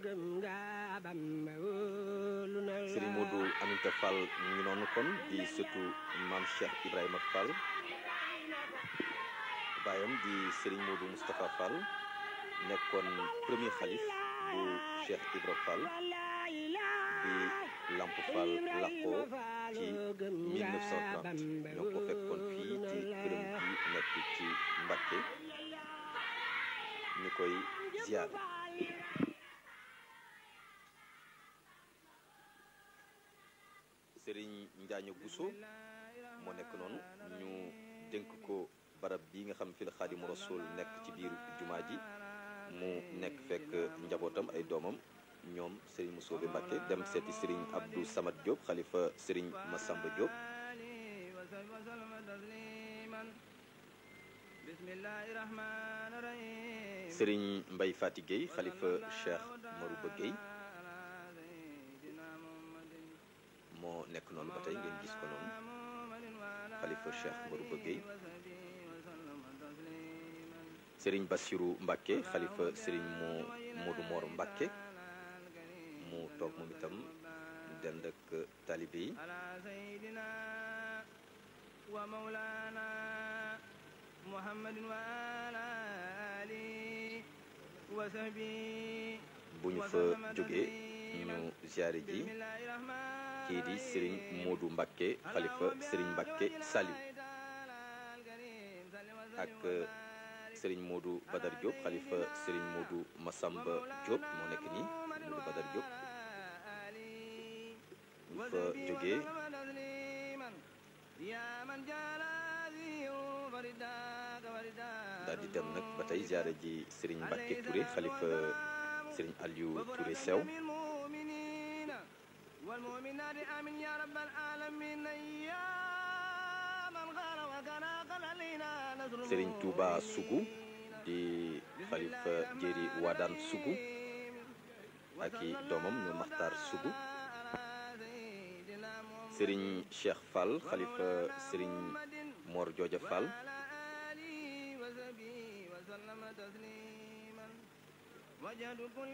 Serigne Modou Aminta Fall mu ngi noonu kon di surtout maam Cheikh Ibrahima Fall baayam di Serigne Modou Moustapha Fall nekkoon premier xalif bu Cheikh Ibra Fall bi Lamp Fall làqoo ci 1930 ñoo ko fekkoon fii ci këram bi nekk ci Mbacké ñu koy ziar. Serigne Njaaño Bousso moo nekk noonu ñu dénk ko barab bi nga xam fi la Xaadimu Rasuul nekk ci biir jumaa ji mu nekk fekk njabootam ay doomam ñoom Serigne Moussobe Mbacké dem seeti Serigne Abdou Samad Diop xalifa Serigne Massamba Diop Serigne Mbaye Fati Gueye xalifa Cheikh Marouba Gueye moo nekk noonu ba tey ngeen gis ko noonu xalifa Cheikh Marouba Gueye Serigne Bassirou Mbacké xalifa Serigne moo Modou Mor Mbacké mu toog moom itam dend ak talibe yi bu ñu fa jógee ñu ziare ji kii di Serigne Modou Mbacké xalifa Serigne Mbacké Saliou ak Serigne Modou Badar Diop xalifa Serigne Modou Massamba Diop moo nekk nii Modou Badar Diop ñu fa jógee daal di dem nag ba tey ziare ji Serigne Mbacké Touré xalifa Serigne Aliou Touré Sew والمؤمنات آمين يا رب العالمين يا من غار وكان قال علينا نصر Serigne Touba Sougou di xalifa Jéeri Wadaan Sougou ak i doomam ñu Maxtaar Sougou Serigne Cheikh Fall xalifa Serigne Mor Jooja Fall وسلم تسليما وجهد كل